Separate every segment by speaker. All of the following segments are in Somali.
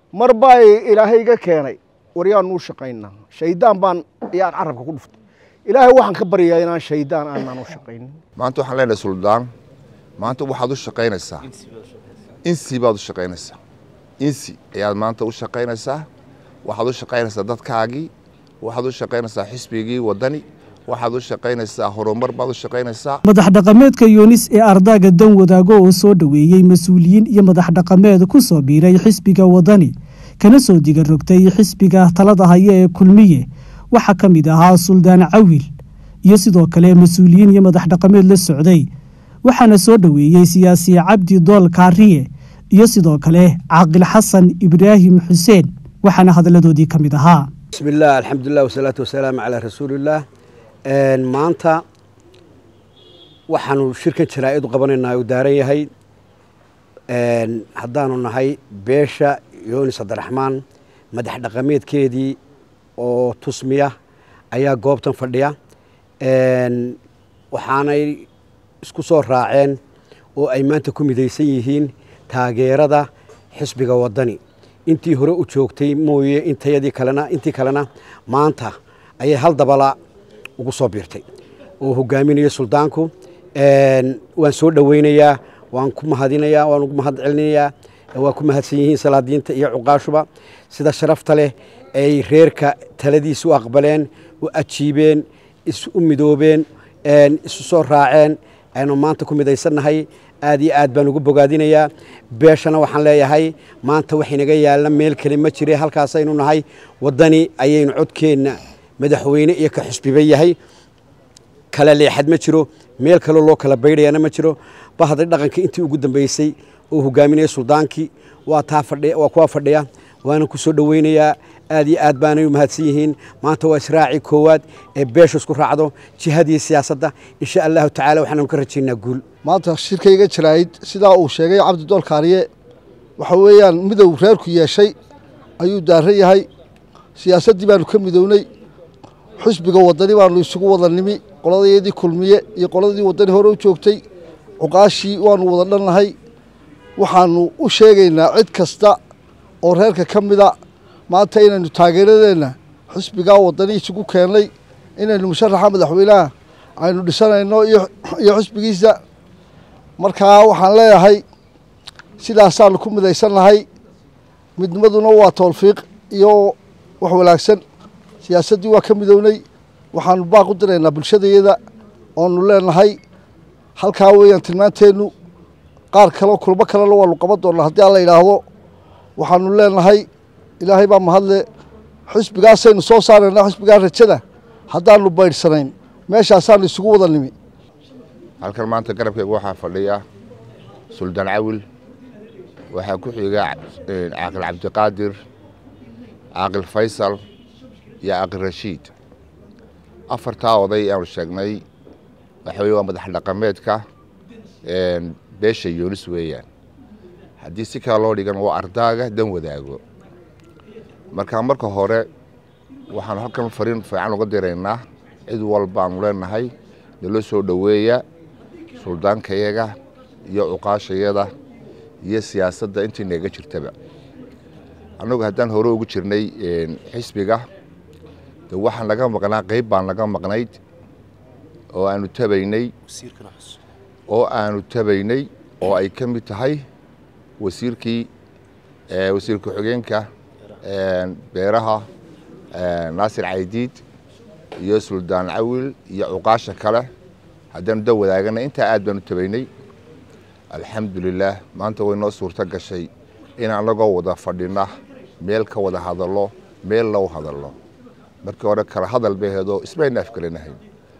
Speaker 1: mar baa ilaahay iga keenay waryaanu u shaqaynaa shaydaan baan yaan carabka ku dhuftay ilaahay waxaan ka baryayaa inaan shaydaan aanaan u shaqaynin
Speaker 2: maanta waxaan leenahay suldaan maanta waxaad u shaqaynaysaa insi baad u shaqaynaysaa insi ayaad maanta u shaqaynaysaa waxaad u shaqaynaysaa dadkaagii waxaad u shaqaynaysaa xisbigii waddani waxaad u shaqaynaysaa horumar baad u shaqaynaysaa
Speaker 3: madax dhaqameedka yuunis ee ardaaga dan wadaago oo soo dhoweeyey mas-uuliyiin iyo madax dhaqameed ku soo biiray xisbiga waddani kana soo diga rogtay xisbiga talada haya ee kulmiye waxaa ka mid ahaa suldaan cawil iyo sidoo kale mas-uuliyiin iyo madax dhaqameed la socday waxaana soo dhoweeyey siyaasi cabdi dool kaariye iyo sidoo kale caaqil xasan ibraahim xuseen waxaana hadalladoodii ka mid ahaa
Speaker 4: bismillaah alxamdulilah wasalaatu wasalaamu calaa rasuulillaah maanta waxaanu shirkan jaraa'id u qabanaynaa u daaran yahay haddaanu nahay beesha yunis cabdiraxmaan madax dhaqameedkeedii oo tusmiya ayaa goobtan fadhiya waxaanay isku soo raaceen oo ay maanta ku midaysan yihiin taageerada xisbiga waddani intii hore u joogtay mooye intayadii kalena intii kalena maanta ayay hal dabala ugu soo biirtay oo hogaaminaya suldaanku waan soo dhoweynayaa waan ku mahadinayaa waan ugu mahad celinayaa waa ku mahadsan yihiin salaadiinta iyo cuqaashuba sida sharafta leh ay reerka taladiisa u aqbaleen u ajiibeen isu midoobeen isu soo raaceen aynu maanta ku midaysannahay aad iyo aad baan ugu bogaadinayaa beeshana waxaan leeyahay maanta wax inaga yaalla meel kale ma jire halkaasaynu nahay waddani ayaynu codkeenna madaxweyne iyo ka xusbiba yahay kala leexad ma jiro meel kaloo loo kala baydhayana ma jiro bahda dhaqanka intii ugu dambeysay oo hogaaminaya suldaankii waa taa fadhiya waa kuwa fadhiya waana ku soo dhoweynayaa aad iyo aad baanay u mahadsan yihiin maanta waa israaci koowaad ee beesha isku raacdo jihadii siyaasadda insha allahu tacaala waxaanu ka rajaynaa guul
Speaker 5: maanta shirkayga jaraa'id sidaa uu sheegay cabdi dool kaariye waxa weeyaan midow reerku yeeshay ayuu daaran yahay siyaasaddii baanu ka midownay xusbiga waddani baanu isugu wada nimi qoladayadii kulmiye iyo qoladii waddani hore u joogtay cuqaashii waanu wada dhannahay waxaanu u sheegaynaa cid kasta oo reerka ka mida maanta inaynu taageeradeenna xusbigaa waddani isugu keennay inaynu musharaxa madaxweynaha aynu dhisanayno iyo xusbigiisa markaa waxaan leeyahay sidaasaanu ku midaysannahay midnimaduna waa towfiiq iyo wax wanaagsan siyaasaddii waa ka midownay waxaanu baaq u diraynaa bulshadayada oonu leenahay halkaa weeyaan tilmaanteennu qaar kaleo kulmo kalena waanu qaban doonnaa haddii alla yidhaahdo waxaanu leenahay ilaahay baa mahadle xusbigaasaynu soo saaraynaa xusbigaa rajada haddaanu baydhsanayn meeshaasaanu isugu wada nimi
Speaker 2: halkan maanta garabkayga waxaa fadhiya suldaan cawil waxaa ku xiga caaqil cabdiqaadir caaqil faysal iyo caaqil rashiid afartaa oday aanu sheegnay waxa weye waa madax dhaqameedka beesha yuunis weeyaan haddii si kale loo dhigan waa ardaaga dan wadaago marka marka hore waxaanu halkan fariin fiican uga diraynaa cid walbaanu leenahay nala soo dhoweeya suldaankayaga iyo cuqaashayada iyo siyaasadda intii naga jirtaba annagu haddaan hore ugu jirnay xisbiga de waxaan naga maqnaa qeyb baan naga maqnayd oo aanu tabaynay oo aanu tabaynay oo ay ka mid tahay wasiirkii wasiir ku-xigeenka beeraha naasir caydiid iyo suldaan cawil iyo cuqaasha kale haddaanu da wadaagana intaa aad baanu tabaynay alxamdulilaah maanta way noo suurto gashay in anagoo wada fadhina meel ka wada hadallo meel loo hadalno markii hore kala hadal bay heedoo ismayna afkalinahayn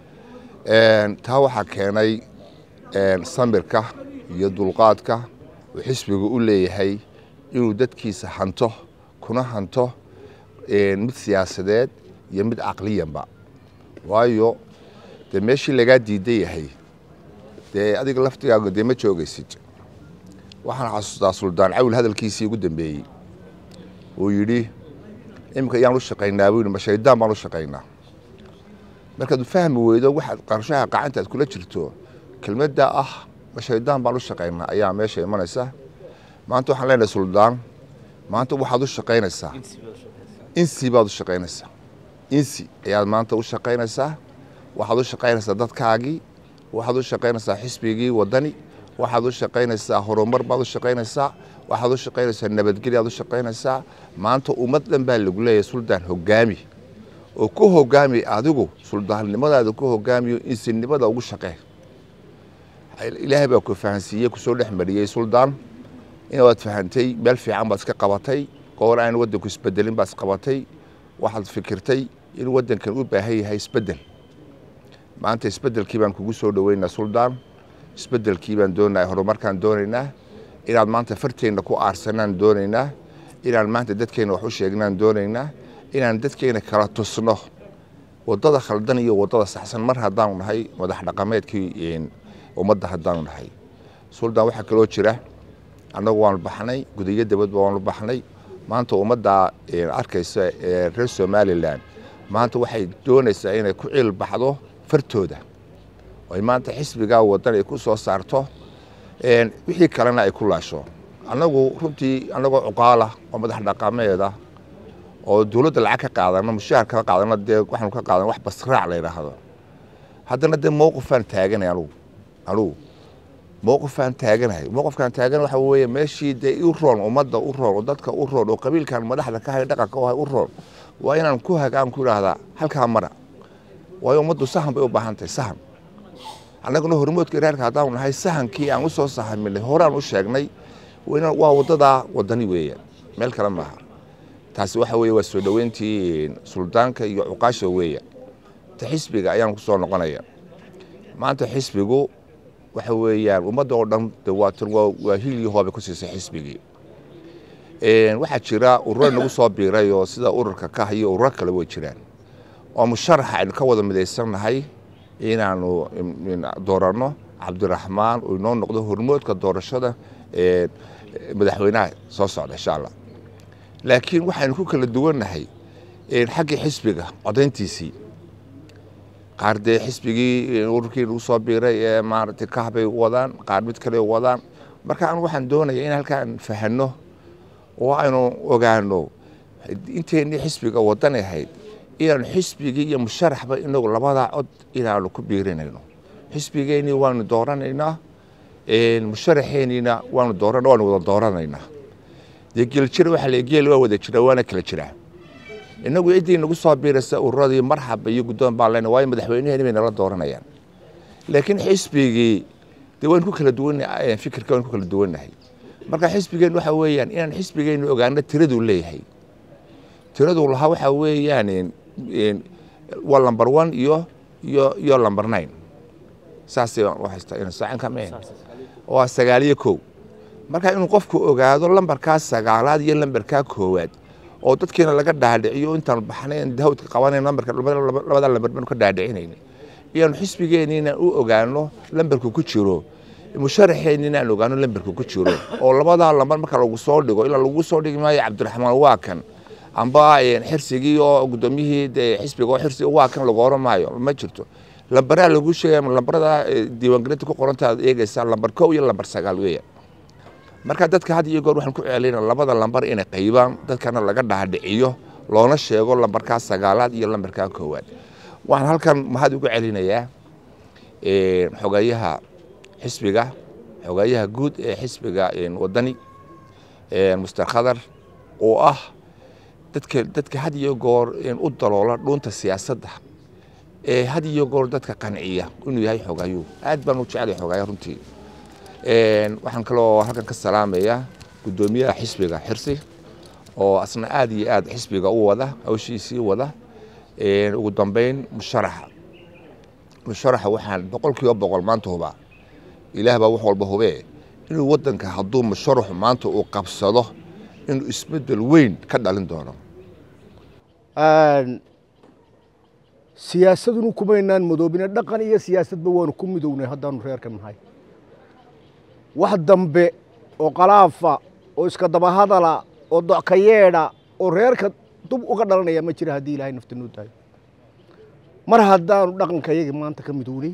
Speaker 2: taa waxaa keenay samirka iyo dulqaadka uu xisbigu u leeyahay inuu dadkiisa hanto kuna hanto mid siyaasadeed iyo mid caqliyanba waayo dee meeshii lagaa diidan yahay dee adiga laftigaaga dee ma joogaysid waxaan xasuustaa suldaan cawil hadalkiisii ugu dambeeyey uu yidhi iminka ayaan u shaqaynaa buu yidhi ma shaydaan baan u shaqaynaa markaad fahmi weydo waxaad qarshaha qacanta aad kula jirto kelmadda ah ma shaydaan baan u shaqaynaa ayaa meesha imanaysa maanta waxaan leenahay suldaan maanta waxaad u shaqaynaysaa insi baad u shaqaynaysaa insi ayaad maanta u shaqaynaysaa waxaad u shaqaynaysaa dadkaagii waxaad u shaqaynaysaa xisbigii wadani waxaad u shaqaynaysaa horumar baad u shaqaynaysaa waxaad u shaqaynaysaa nabadgelyaad u shaqaynaysaa maanta ummad dhan baa lagu leeyahay suldaan hogaami oo ku hogaami adigu suldaannimadaada ku hogaamiyo insinimada ugu shaqee ilaahay baa ku fahansiiyey kusoo dhex mariyey suldaan inaad fahantay meel fiican baad iska qabatay goor aan waddanku isbedelin baad isqabatay waxaad fikirtay in waddankan u baahan yahay isbedel maanta isbedelkii baan kugu soo dhoweynaa suldaan isbedelkii baan doonaa horumarkaan doonaynaa inaad maanta farteenna ku aarsanaan doonaynaa inaan maanta dadkeenna wax u sheegnaan doonaynaa inaan dadkeenna kala tusno waddada khaldan iyo waddada saxsan mar haddaanu nahay madax dhaqameedkii ummadda haddaanu nahay suldaan waxaa kaloo jira annagu waanu baxnay gudiyo dabadba waanu baxnay maanta ummadda arkaysa ee reer somalilan maanta waxay doonaysaa inay ku ciil baxdo fartooda ay maanta xisbigaa wadan ay ku soo saarto wixii kalena ay ku laasho annagu runtii annagoo cuqaala oo madax dhaqameeda oo dowladda lacag ka qaadano mushaar ka qaadano dee waxaanu ka qaadan wax basraac la yidhaahdo haddana dee mowqifaan taaganay anugu anugu mowqifaan taaganahay mowqifkaan taagan waxa weeye meeshii dee u roon ummadda u roon oo dadka u roon oo qabiilkan madaxda ka hay dhaqanka u hay u roon waa inaan ku hagaan ku idhaahdaa halkaa mara waayo ummaddu sahan bay u baahan tahay sahan annaguna hormoodka iraarka haddaanu nahay sahankii aan u soo sahaminay horaan u sheegnay waa waddadaa waddani weeye meel kale maaha taasi waxa weeye waa soo dhoweyntii suldaanka iyo cuqaasha weeye ta xisbiga ayaan ku soo noqonaya maanta xisbigu waxa weeyaan ummadda oo dhan waa hil iyo hoobay ku siisay xisbigii waxaa jira ururo nagu soo biiray oo sida ururka kah iyo ururo kale way jiraan oo musharaxa aynu ka wada midaysannahay inaanu dooranno cabdiraxmaan uu inoo noqdo hormoodka doorashada madaxweynaha soo socda insha allah laakiin waxaynu ku kala duwannahay xaggii xisbiga codayntiisii qaar dee xisbigii ururkii nagu soo biiray ee maaragtay kah bay wadaan qaar mid kale wadaan marka anu waxaan doonaya in halkaan fahanno oo aynu ogaano inteennii xisbiga wadan ahayd inaanu xisbigii iyo musharaxba inagu labadaa cod inaanu ku biirinayno xisbigeennii waanu dooranaynaa musharaxeenniina waanu dooran waanu wada dooranaynaa dee geeljira waxaa la geel waa wada jira waana kala jiraa inagu ciddii nagu soo biiraysa ururadii marxaba iyo guddoon baan lena waayo madaxweynaheeni bay nala dooranayaan laakiin xisbigii dee waynu ku kala duwannahay fikirka waynu ku kala duwannahay marka xisbigeen waxa weeyaan inaan xisbigeennu ogaano tiraduu leeyahay tiraduu lahaa waxaa weeyaan waa lamber one iyo iyo iyo lamber nine saasay haysta waa sagaaliyo kow marka inuu qofku ogaado lambarkaa sagaalaad iyo lambarkaa koowaad oo dadkiina laga dhaadhiciyo intaan baxnay dahawdka qabanayn lambarka labada lambar baanu ka dhaadhicinayna iyaanu xisbigeenniina u ogaano lambarku ku jiro musharaxeenniina aan ogaano lambarku ku jiro oo labadaa lambar marka lagu soo dhigo ilaa lagu soo dhigi maayo cabdiraxmaan waa kan amba xirsigii oo guddoomiyihii dee xisbiga oo xirsiga waa kan lagu oran maayo ma jirto lambaraa lagu sheegaya lambarada diiwaangelinta ku qoranta aad eegaysaa lambar kow iyo lambar sagaal weeya marka dadka had iyo goor waxaan ku celinaa labada lambar inay qaybaan dadkana laga dhaadhiciyo loona sheego lambarkaa sagaalaad iyo lambarkaa koowaad waxaan halkan mahad ugu celinayaa xogayaha xisbiga xogayaha guud ee xisbiga wadani muster khadar oo ah dadka dadka had iyo goor u daloola dhuunta siyaasadda ee had iyo goor dadka qanciya inuu yahay xogayuu aad baan u jeclay xogaya runtii waxaan kaloo halkan ka salaamayaa guddoomiyaha xisbiga xirsi oo asna aad iyo aad xisbiga u wada hawshiisii wada ugu dambeyn musharaxa musharaxa waxaan boqol kiiba boqol maanta hubaa ilaah baa wax walba hubee inuu waddanka hadduu musharaxu maanta uu qabsado inuu isbeddel weyn ka dhalin doono
Speaker 1: siyaasadunu kumaynaan madoobine dhaqan iyo siyaasadba waanu ku midownay haddaanu reerka nahay wax dambe oo qalaafa oo iska dabahadala oo docka yeedha oo reerka dub uga dhalanaya ma jira haddii ilaahay nafta noo daayo mar haddaanu dhaqanka yaga maanta ka midownay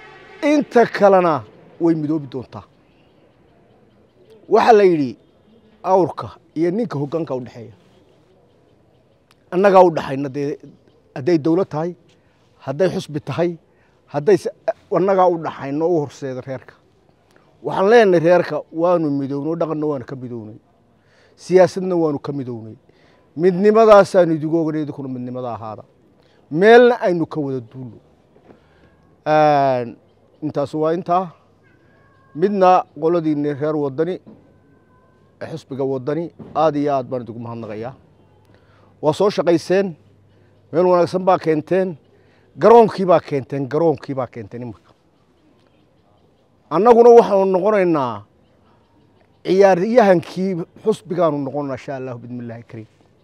Speaker 1: inta kalena way midoobi doontaa waxaa la yidhi awrka iyo ninka hoggaanka u dhexeeya annagaa u dhaxayna dee hadday dawlad tahay hadday xusbi tahay hadday annagaa u dhaxayno u horseeda reerka waxaan leenahay reerka waanu midownay dhaqanna waanu ka midownay siyaasadna waanu ka midownay midnimadaasaanu idigu ognay idinkuna midnimada ahaada meelna aynu ka wada duulno intaas waa intaa midna qoladiinni reer wadani xisbiga wadani aad iyo aad baan idigu mahadnaqayaa waa soo shaqayseen meel wanaagsan baa keenteen garoonkii baa keenteen garoonkii baa keenteen imarka annaguna waxaanu noqonaynaa ciyaaryahankii xusbigaanu noqonaynaa insha allahu bidmi illaahi kariim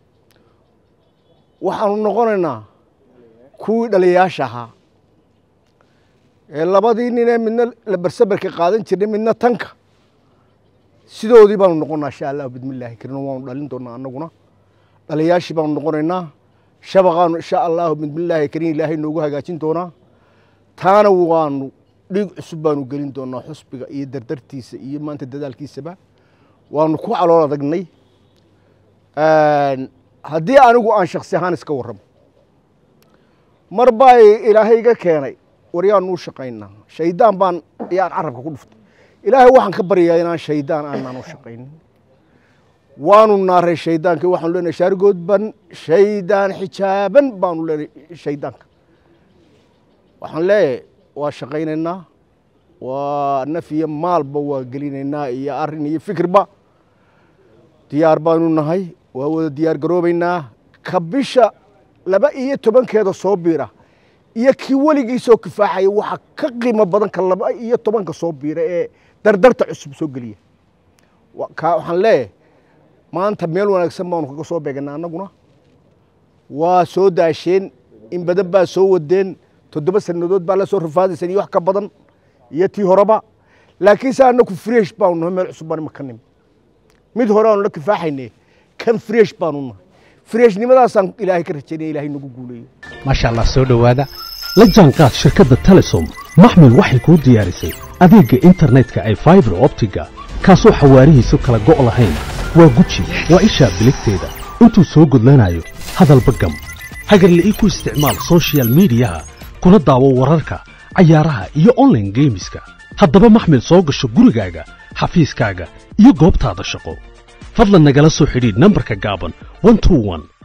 Speaker 1: waxaanu noqonaynaa kuwii dhaliyayaasha ahaa ee labadii ninee midna labarsabarka qaadan jirnay midna tanka sidoodii baanu noqonnaa insha allahu bidmi illaahi kariim waanu dhalin doonaa annaguna dhaliyayaashii baanu noqonaynaa shabaqaanu insha allahu bidmillaahi kariim ilaahay noogu hagaajin doonaa taana waanu dhiig cusub baanu gelin doonaa xusbiga iyo dardartiisa iyo maanta dadaalkiisaba waanu ku calool adagnay haddii anigu aan shaksi ahaan iska warramo mar baa ilaahay iga keenay waryaanu u shaqaynaa shaydaan baan ayaan carabka ku dhuftay ilaahay waxaan ka baryayaa inaan shaydaan aanaan u shaqaynin waanu naaray shaydaankii waxaanu leenahay shaarigood ban shaydaan xijaaban baanu leenahay shaydaanka waxaan leeyahay waa shaqaynaynaa waa naf iyo maalba waa gelinaynaa iyo arrin iyo fikirba diyaar baanu nahay waa wada diyaar garoobaynaa ka bisha laba iyo tobankeeda soo biira iyo kii weligiisoo kifaaxaya waxaa ka qiimo badan ka laba iyo tobanka soo biira ee dardarta cusub soo geliya waxaan leeyahay maanta meel wanaagsan baanu kaga soo beeganaa annaguna waa soo daasheen in badan baa soo wadeen toddoba sannadood baa la soo rafaadayseen iyo wax ka badan iyo tii horeba laakiinse annaku fresh baanu nahay meel cusub baan imaka nimi mid hore aanu la kifaaxayne kan fresh baanu nahay freshnimadaasaan ilaahay ka rajaynaya ilaahay nagu guuleeyo
Speaker 6: maasha allah soo dhowaada la jaanqaad shirkadda telesom maxmil waxay kuu diyaarisay adeegga internetka ay faibar optiga kaasoo xawaarihiisu kala go' lahayn waa guji waa ishaa biligteeda intuu soo gudlanayo hadalba gam hagarle ii ku isticmaal sochial midiyaha kuna daawo wararka cayaaraha iyo onlaine geemiska haddaba maxmil soo gasho gurigaaga xafiiskaaga iyo goobtaada shaqo fadlan nagala soo xidhiidh nambarka gaaban